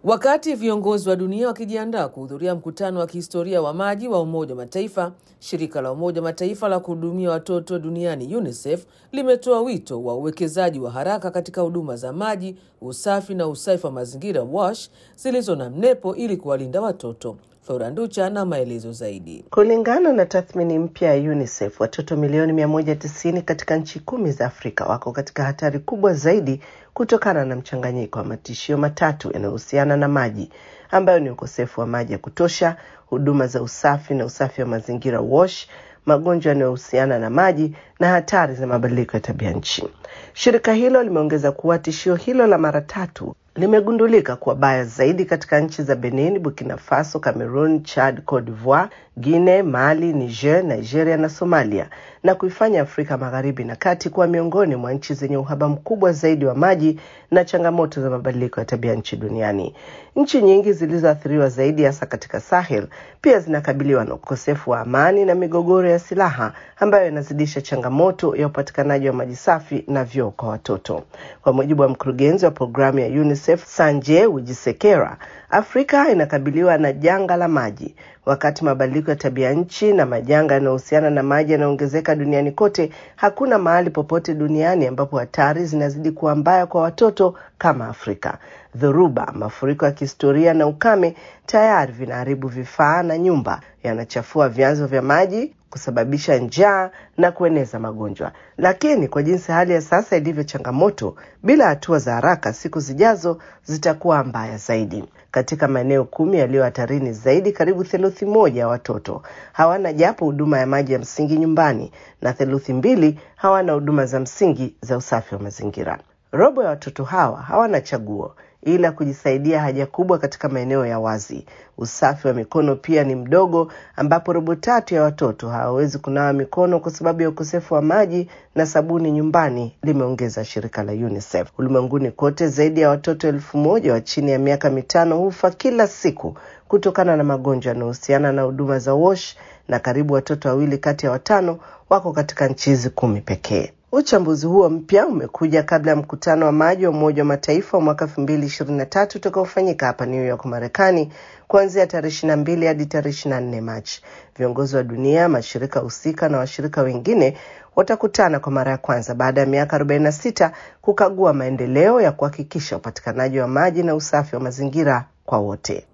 Wakati viongozi wa dunia wakijiandaa kuhudhuria mkutano wa kihistoria wa maji wa Umoja wa Mataifa, shirika la Umoja wa Mataifa la kuhudumia watoto duniani UNICEF limetoa wito wa uwekezaji wa haraka katika huduma za maji, usafi na usafi wa mazingira WASH zilizo na mnepo ili kuwalinda watoto. Flora Nducha na maelezo zaidi. Kulingana na tathmini mpya ya UNICEF, watoto milioni 190 katika nchi kumi za Afrika wako katika hatari kubwa zaidi kutokana na mchanganyiko wa matishio matatu yanayohusiana na maji ambayo ni ukosefu wa maji ya kutosha, huduma za usafi na usafi wa mazingira WASH, magonjwa yanayohusiana na maji na hatari za mabadiliko ya tabia nchi. Shirika hilo limeongeza kuwa tishio hilo la mara tatu limegundulika kuwa baya zaidi katika nchi za Benin, Burkina Faso, Cameroon, Chad, Cote d'Ivoire, Guinea, Mali, Niger, Nigeria na Somalia, na kuifanya Afrika Magharibi na Kati kuwa miongoni mwa nchi zenye uhaba mkubwa zaidi wa maji na changamoto za mabadiliko ya tabia nchi duniani. Nchi nyingi zilizoathiriwa zaidi, hasa katika Sahel, pia zinakabiliwa na ukosefu wa amani na migogoro ya silaha ambayo inazidisha changamoto ya upatikanaji wa maji safi na vyoo kwa watoto. Kwa mujibu wa mkurugenzi wa programu ya UNICEF Sanjay Wijisekera, Afrika inakabiliwa na janga la maji wakati mabadiliko ya tabia nchi na majanga yanayohusiana na maji yanaongezeka duniani kote. Hakuna mahali popote duniani ambapo hatari zinazidi kuwa mbaya kwa watoto kama Afrika. Dhoruba, mafuriko ya kihistoria na ukame tayari vinaharibu vifaa na nyumba, yanachafua vyanzo vya maji kusababisha njaa na kueneza magonjwa. Lakini kwa jinsi hali ya sasa ilivyo changamoto, bila hatua za haraka, siku zijazo zitakuwa mbaya zaidi. Katika maeneo kumi yaliyo hatarini zaidi, karibu theluthi moja ya watoto hawana japo huduma ya maji ya msingi nyumbani na theluthi mbili hawana huduma za msingi za usafi wa mazingira. Robo ya watoto hawa hawana chaguo ila kujisaidia haja kubwa katika maeneo ya wazi. Usafi wa mikono pia ni mdogo, ambapo robo tatu ya watoto hawawezi kunawa mikono kwa sababu ya ukosefu wa maji na sabuni nyumbani, limeongeza shirika la UNICEF. Ulimwenguni kote, zaidi ya watoto elfu moja wa chini ya miaka mitano hufa kila siku kutokana na magonjwa yanayohusiana na huduma za WASH, na karibu watoto wawili kati ya watano wako katika nchi hizi kumi pekee. Uchambuzi huo mpya umekuja kabla ya mkutano wa maji wa Umoja wa Mataifa wa mwaka elfu mbili ishirini na tatu utakaofanyika hapa New York, Marekani, kuanzia tarehe ishirini na mbili hadi tarehe ishirini na nne Machi. Viongozi wa dunia, mashirika husika na washirika wengine watakutana kwa mara ya kwanza baada ya miaka 46 kukagua maendeleo ya kuhakikisha upatikanaji wa maji na usafi wa mazingira kwa wote.